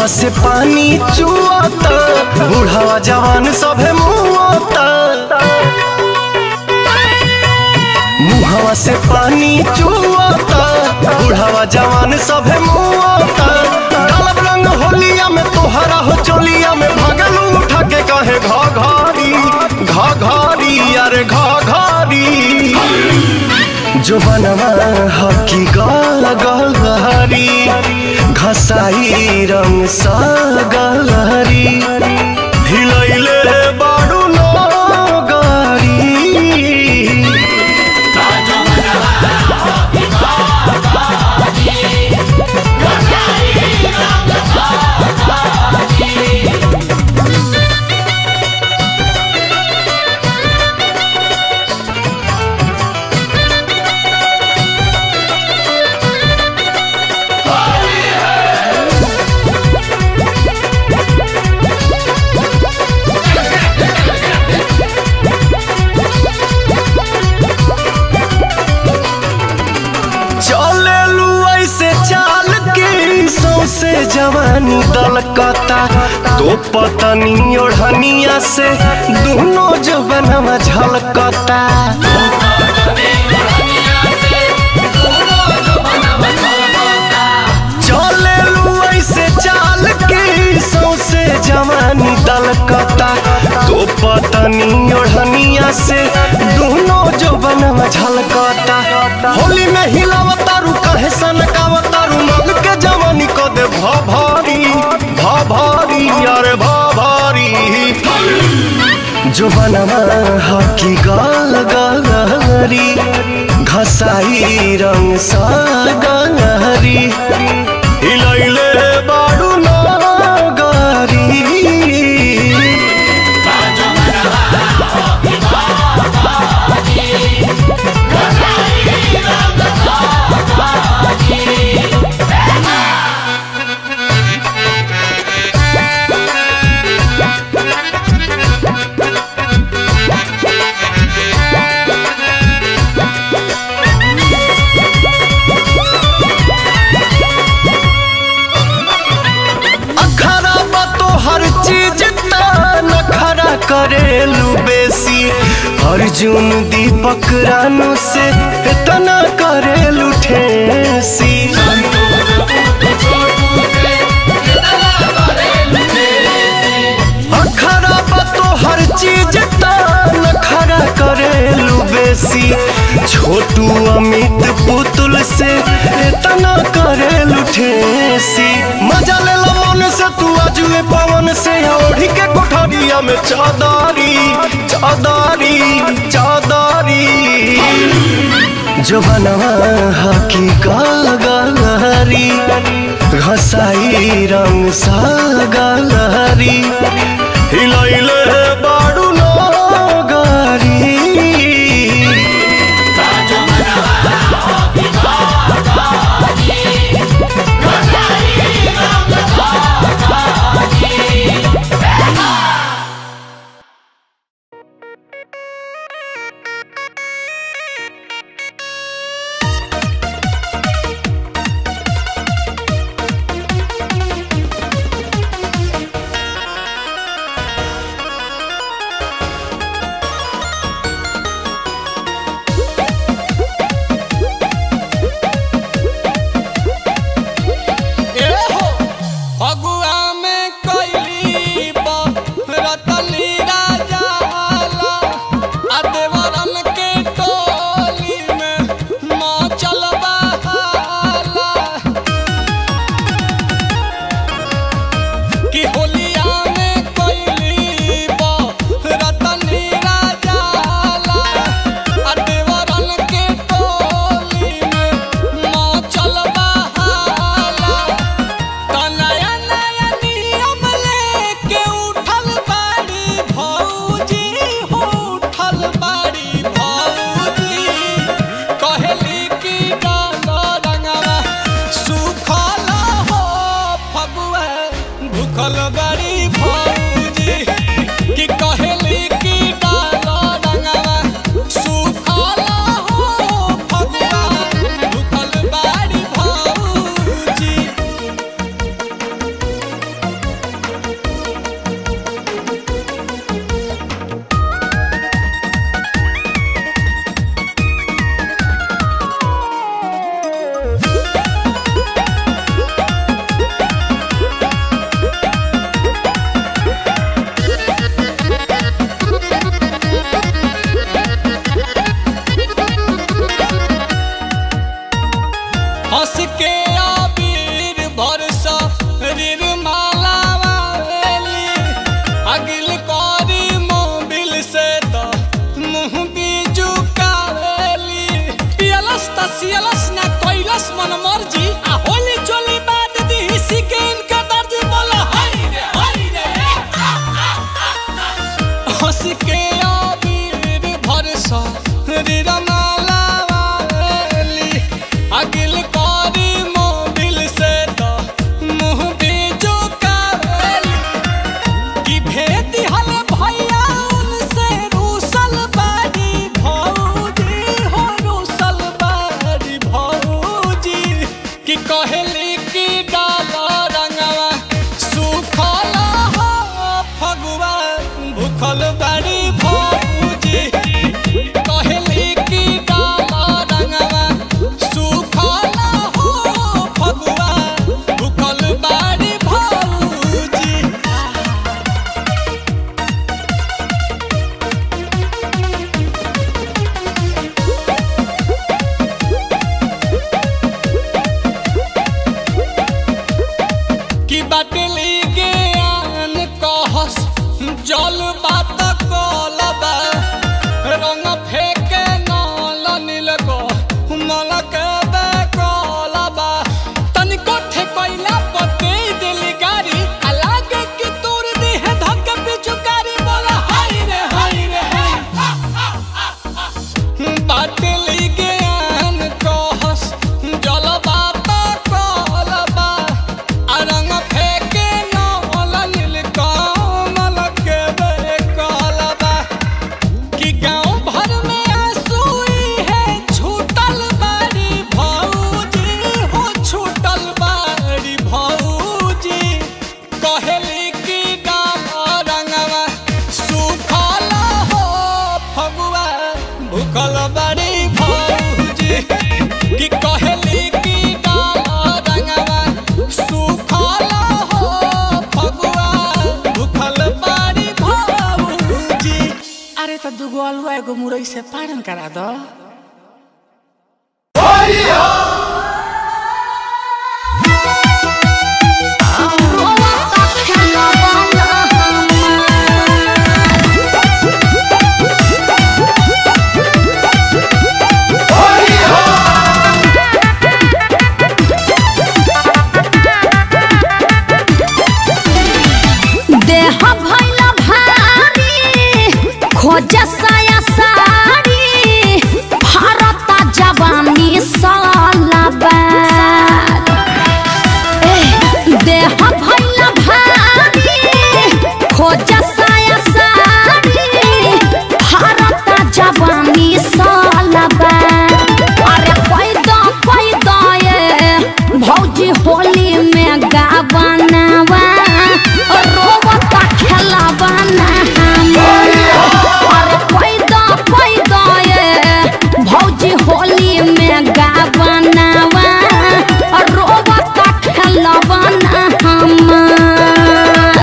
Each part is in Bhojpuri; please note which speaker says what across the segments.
Speaker 1: से पानी चुआता बूढ़ावा जवान सभे मुआता मुहवा से पानी चुआता बूढ़ावा जवान सभे मुआता डालब रंग होलिया में तोहरा हो चोलिया में भगलू उठा के कहे घा घारी घा घारी अरे घा घारी जो बनवा हकी गाल गलहरी घसाई रंग सा गलहरी हिलैले बाडू नो गारी चले लू ऐसे चाल के सौसे जवानी दलकता तो पतनी ओढ़निया से दोनों जवनवा झलकता चले लू ऐसे चाल के सौसे जवानी दलकता तो पतनी ओढ़निया से दोनों जवनवा झलकता होली में हिलावतारू कहे सनकावतारू मग के जवानी को दे भा भारी भा भारी अरे भा भारी जो बनवा हकी गाल गलहरी घसाई रंग सा गलहरी हिलैले बाडू नागरी अखरा बा तो हर चीज नखरा करेलू बेसी अर्जुन दीपक रानू से इतना करेलू ठेसी अखरा बा तो हर चीज नखरा करेलू बेसी छोटू अमित पुतुल से इतना करेलू ठेसी मजा ले लो मन से तू आजुए पवन से ओढ़ी के कोठरिया में चादारी चादारी चादारी जो बनवा हकी गाल गलहरी घसाई रंग सा गलहरी हिलैले बाडू नो गारी
Speaker 2: फगुआ में कैली रतनी राजा वाला आ देवरन के टोली में नाचल बहाला कि होलिया में कैली रतनी राजा वाला आ देवरन के टोली में नाचल बहाला त नया नया नियम लेके उठल बाड़ी भौजी हो उठल बाड़ी भौजी कहली कि डालो रंगवा सुखल हो फगुआ भूखल बाड़ी भौजी कि कहली कि डालो रंगवा सुखल हो फगुआ भूखल बाड़ी भौजी बाटली ज्ञान कहस जल बात कलबा रंग फेके नल नील को मल के बे कलबा तनिको ठेकैला पते दिली गारी अलगे की तूर दी है धक पिचुकारी बोला हाय रे हाय रे हाय बाटली ज्ञान कहस जल बात कलबा रंग फेके नल नील कमल के बे कलबा कि गांव भर में आंसुई है छूटल बारी भौजी हो छूटल बारी भौजी कहेली कि डाल रंगवा सुखल हो फगुआ भूखल बारी भौजी कि कहेली कि डाल रंगवा सुखल हो फगुआ भूखल बारी भौजी
Speaker 3: अरे तो दुगो अलुआ एगो मुरई से पारन करा दो
Speaker 4: देह भैल भारी खोज साया साड़ी भारत जवानी सालाबाद एह, देह भैल भारी खोज साया साड़ी भारत जवानी सालाबाद अरे पैदा पैदा ये भौजी होली में गावनवा रोवता खेलबना अरे पैदा पैदा ये भौजी होली में गावनवा रोवता खेलबना हमार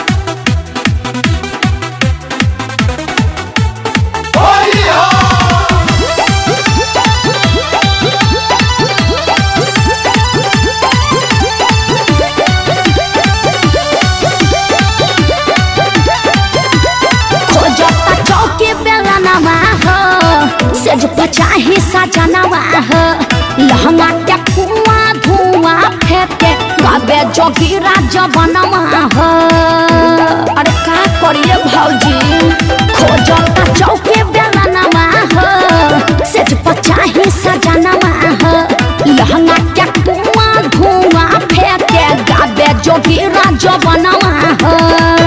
Speaker 4: खोजता चौकी बेलनवा हो सेज पचाही सजनवा हो लहंगा के कुआं धुआं फेंके गाबे जोगीरा जबनवा हो अरे का करिए भौजी खोजता चौकी बेलनवा हो सेज पचाही सजनवा हो लहंगा के कुआं धुआं फेंके गाबे जोगीरा जबनवा हो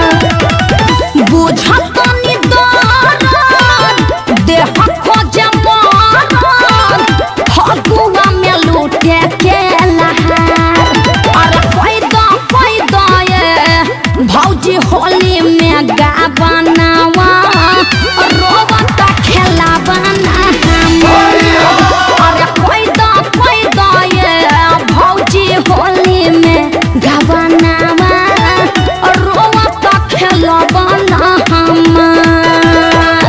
Speaker 4: बुझत नि दरद देह खोजे मरद फगुआ में लूटे के लहार अरे पैदा पैदा ये भौजी होली में गा बनावा रोबत खेला बना अरे पैदा पैदा ये भौजी होली में गा बनावा रोबत खेला बना हमार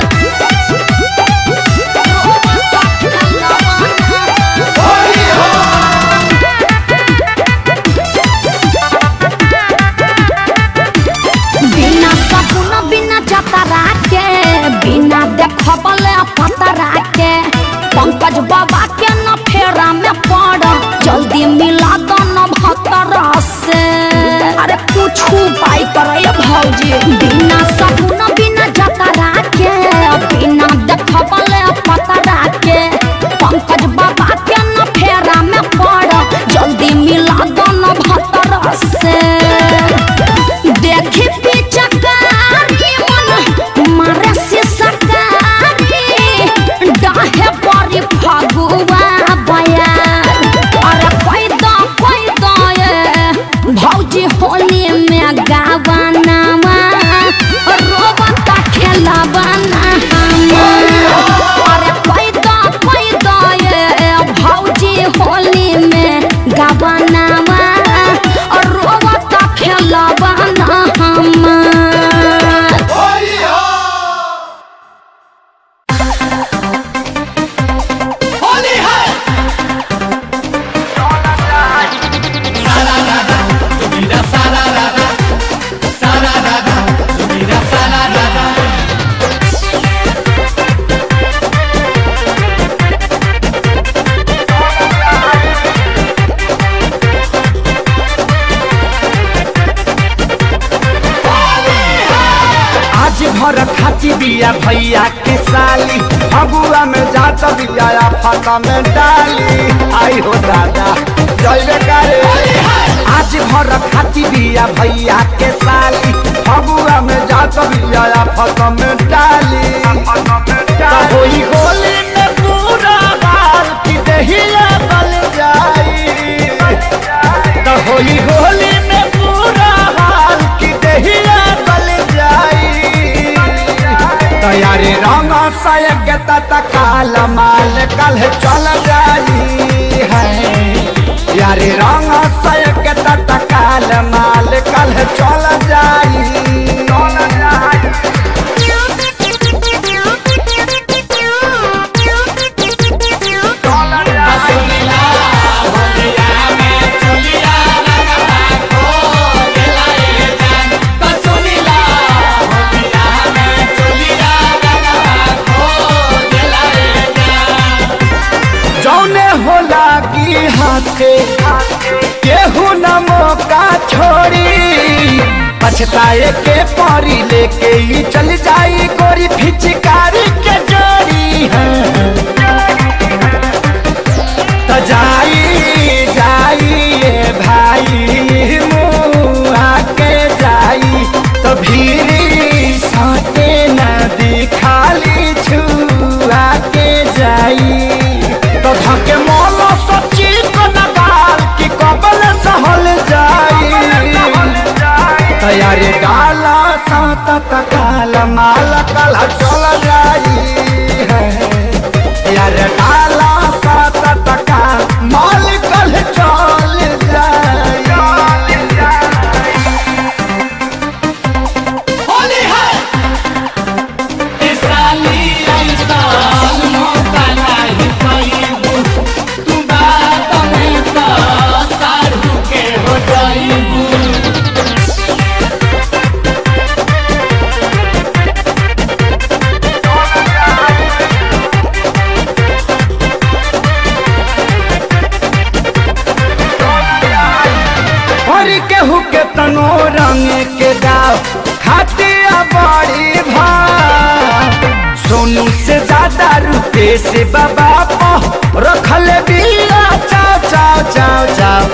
Speaker 4: रोबत खेला बना बिना सपन बिना जतरा के बिना देखबले पतरा के पंकज बाबा के न फेरा में पड़ जल्दी मिला दो न भतरा से अरे कुछ उपाय करे भौजी बिना सपन बिना जतरा के बिना देखबले पतरा के पंकज बाबा के न फेरा में पड़ जल्दी मिला दो न भतरा से देखी पिचकारी मन मारे से सकारी डाहे बड़ी फगुआ बयार अरे पैदा पैदा ये भौजी होली में गा
Speaker 5: आज भर खाची बिया भैया के साली फगुआ में जात बिया फाता में डाली आई हो दादा जय करे आज भर खाची बिया भैया के साली फगुआ में जात बिया फाता में डाली तो होई होली में पूरा हाल की दहिया बल जाई तो होली होली में पूरा हाल की दहिया बल जाई तैयारी रंग सयक तत्काल माल कल चल जाई है यारी रंग सयक तत्काल माल कल चल जाई चल जाई जौने होला की हाथे केहू न मौका छोड़ी पछताए के परी लेके ही चल जाई गोरी फिचकारी के जोड़ी है तो जाई जाई ये भाई मुआ के जाई तो भीरी साटे न दिखाली छुआ के जाई तो धके मोलो सच्ची को नगाल की कबल सहल जाई तैयारी डाला सात तकाल माल कल चल जाई है यार डाला सात तकाल माल कल चल जाई
Speaker 2: होली है साली इंसान मौका नहीं पाईबू तू बात में तो सारू के हो जाईबू
Speaker 5: हर केहू के तनो रंग के गाँव खातिया बड़ी भाव सोनू से ज्यादा रुपए से बाबा पो रखल बिया चाव चाव चाव चाव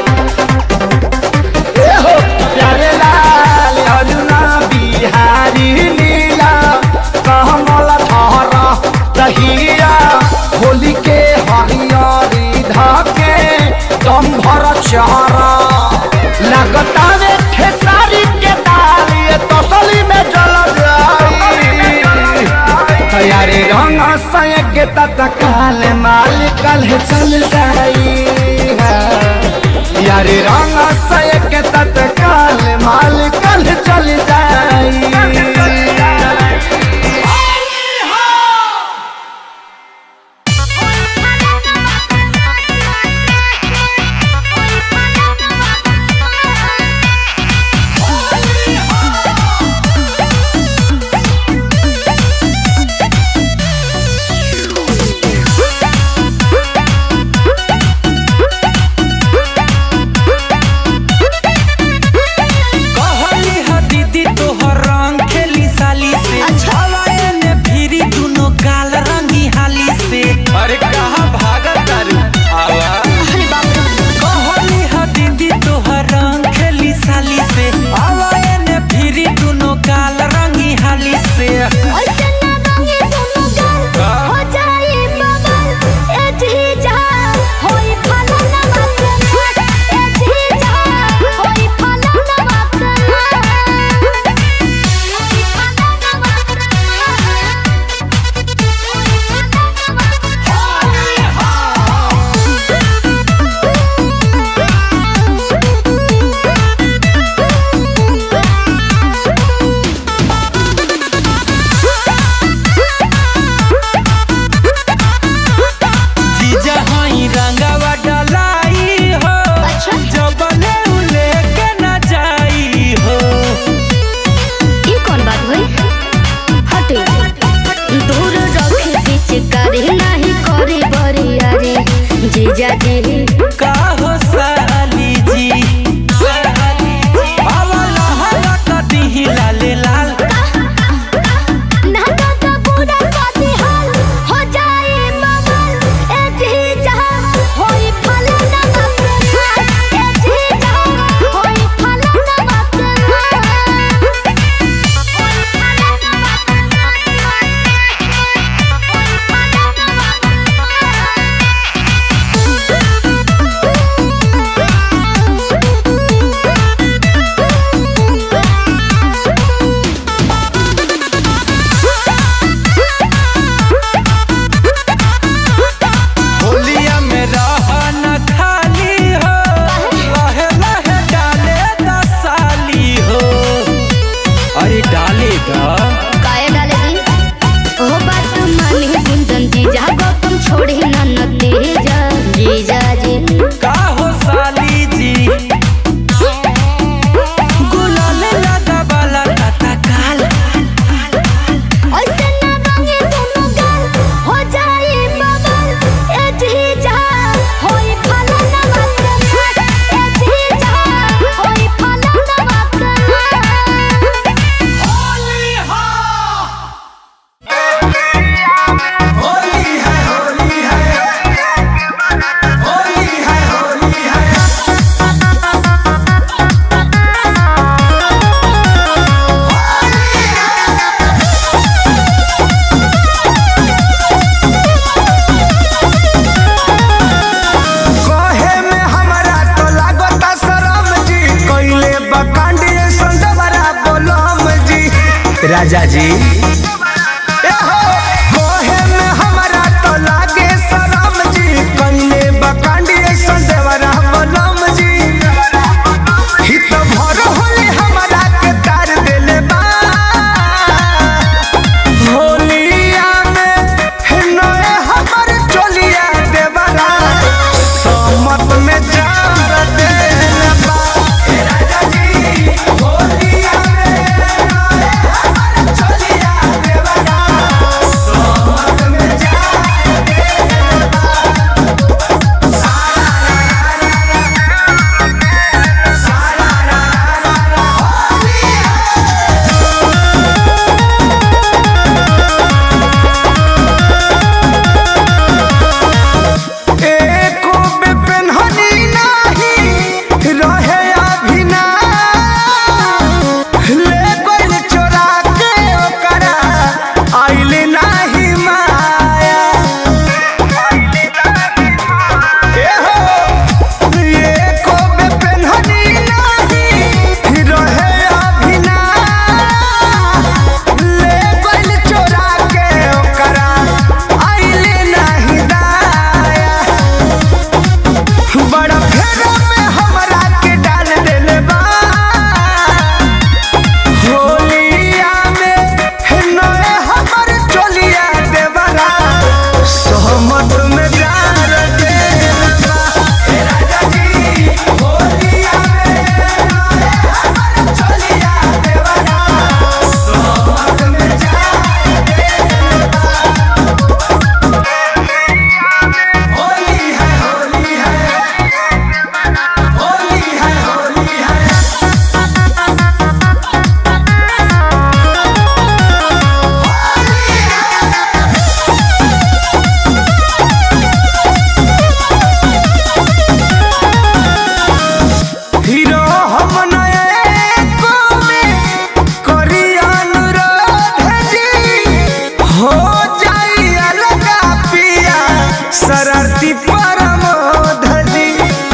Speaker 5: ए हो प्यारे लाल अरुणा बिहारी नीला कमल धर दहिया होली के हरियरी धके दम भर चारा लगतावे खेसारी के दाल ये तसली में जल जाई तैयारी रंग सयक तत्काल माल कल चल जाई यारी रंग सयक तत्काल माल कल चल जाई राजा जी
Speaker 1: कोहे में हमरा तो लागे शरम जी कइले बकांडी ऐसन देवरा बलम जी ही तो भर होले हमरा के तार देले बा होलिया में हे नए हमर चोलिया देवरा समत में जार देले बा हे राजा जी होलिया में नए हमर चोलिया देवरा समत में जार देले बा सारा रा रा रा होलिया एको बेपनहनी नाही रहे अभिना ले गइल चोरा के ओकरा आइल नाही माया एहो एको बेपनहनी नाही रहे अभिना ले गइल चोरा के ओकरा आइल नाही दाया बड़ा फेरो में हमरा के डाल देले बा होलिया में हे नए हमर चोलिया देवरा सहमत में डाल देले बा हे राजा जी होलिया में नए हमर चोलिया देवरा सहमत में डाल देले बा होली है होली है होली है होली है हीरो हम नए को में करी अनुरोध जी हो जाई अलगा पिया शरारती परमोध जी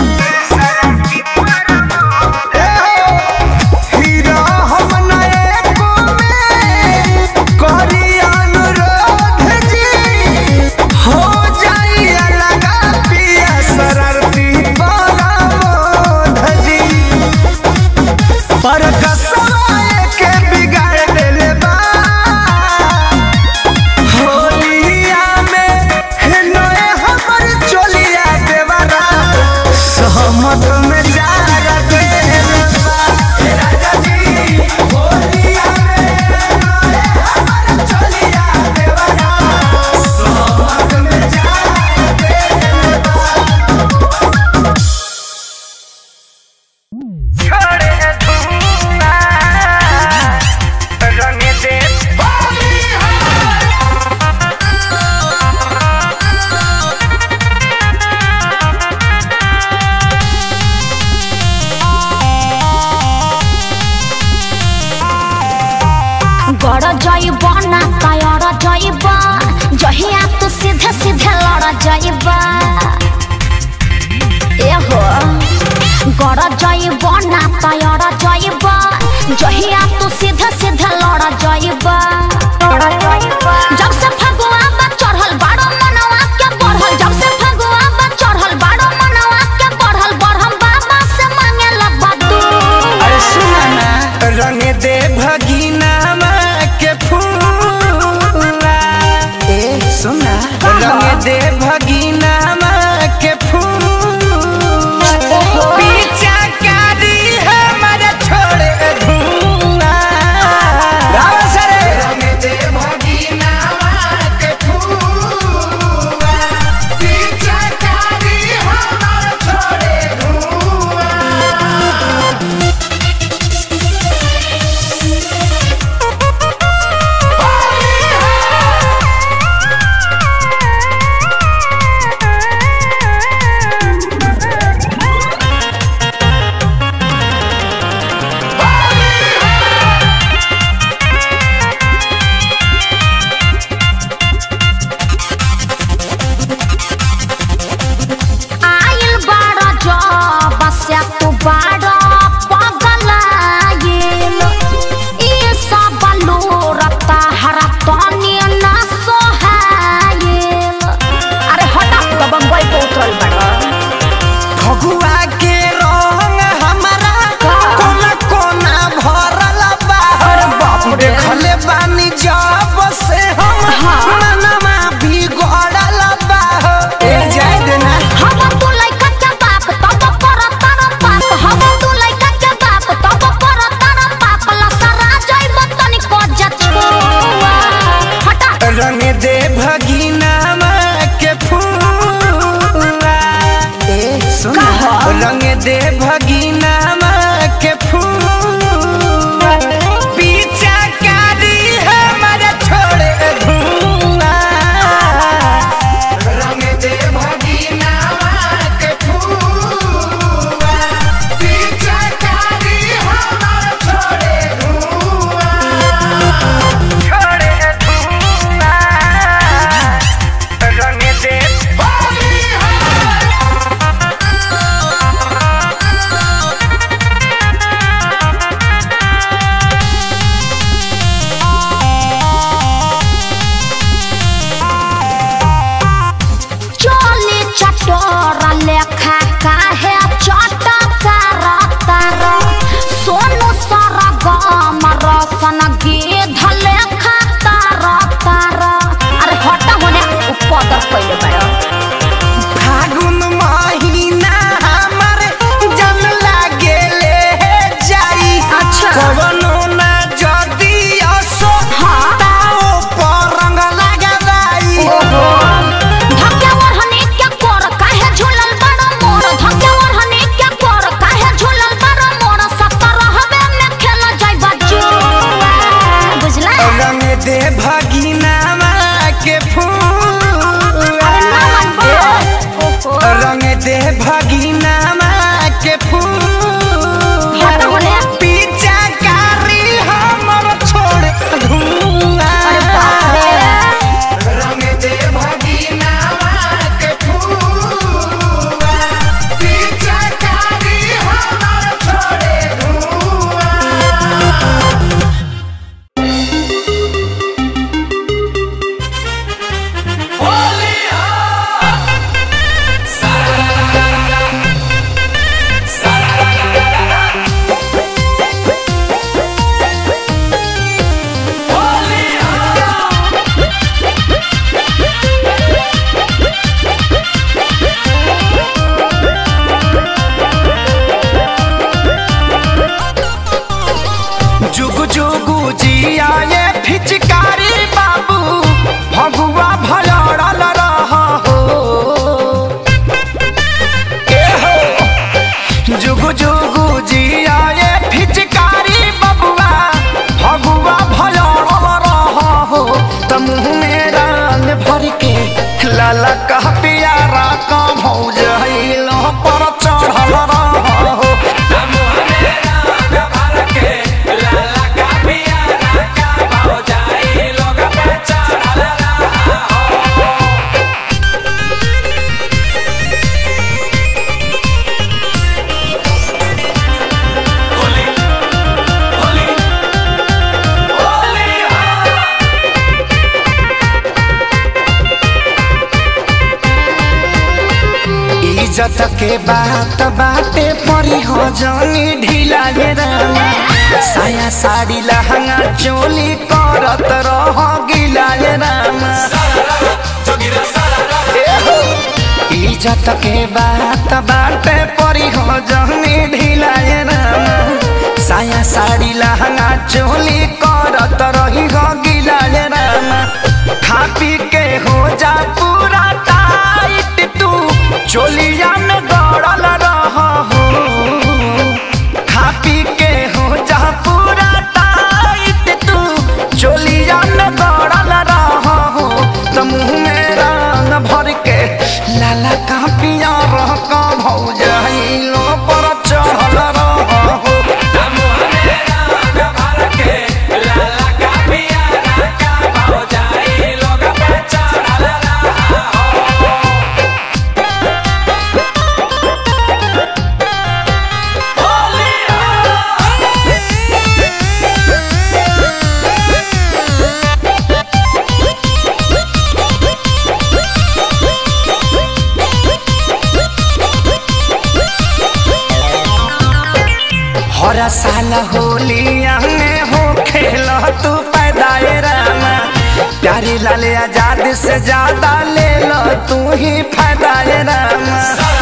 Speaker 1: हीरो हम नए को में करी अनुरोध जी हो जाई अलगा पिया शरारती परमोध जी पर कसवाए के बिगाड़ देले बा होलिया में हे नए हमर चोलिया देवरा सहमत में जार देले बा हे राजा जी होलिया में नए हमर चोलिया देवरा सहमत में जार देले बा छोड़े धुआं रंग दे
Speaker 4: गड़ जाइब ना तयर जाइब जहिया तू सीधे सीधे लड़ जाइब एहो गड़ जाइब ना तयर जाइब जहिया तू सीधे सीधे लड़ जाइब जब से फगुआ बा चढ़ल बाड़ो मनवा के बढ़ल जब से फगुआ बा चढ़ल बाड़ो मनवा के बढ़ल बढ़म बाबा से मांगे लगबा तू
Speaker 1: अरे सुना ना रंग दे भगीना के फूला ए सुना रंग दे भगीना के फूला पीछा कारी हमर छोड़े धुआं राव सरे रंग दे भगीना के फूला पीछा कारी हमर छोड़े धुआं जिया ये फिचकारी बाबू भगुआ भलड़ल रह हो ए हो जुगु जुगु जिया ये फिचकारी बबुआ भगुआ भलड़ल रह हो त मुँह में रंग भर के लाला कह पियारा का भौज हिलो पर चढ़ल रह हो इज्जत के बात बाटे परी हो जानी ढीला ये रामा साया साड़ी लहंगा चोली करत रह गिला ये रामा ए हो। इज्जत के बात बाटे परी हो जानी ढीला ये रामा साया साड़ी लहंगा चोली करत रही हो गिला ये रामा खा पी के हो जा पूरा टाइट तू चोलिया में गड़ल रह हो खा पी के हो जा पूरा टाइट तू चोलिया में गड़ल रह हो तो मुँह में रंग भर के लाला का पिया रह का भौज लो पर चढ़ल रह हो हर साल होलिया में हो खेल तू पैदाए रामा प्यारी लाल आजाद से ज्यादा ले लो तू ही फायदाए रामा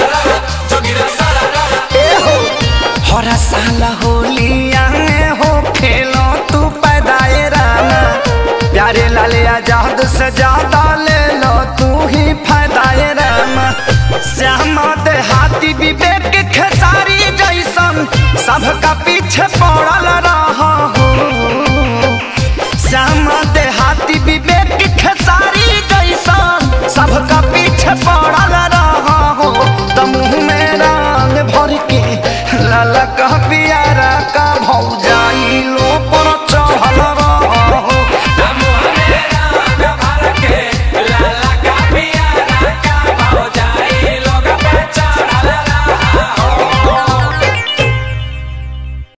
Speaker 1: ए हो हर साल होलिया में हो खेल तू पैदाए रामा प्यारे लाल आजाद से ज्यादा ले लो तू ही फायदाए रामा श्यामा देहाती विवेक खेसारी जैसन सबका पीछे पड़ल रह हो श्यामा देहाती विवेक खेसारी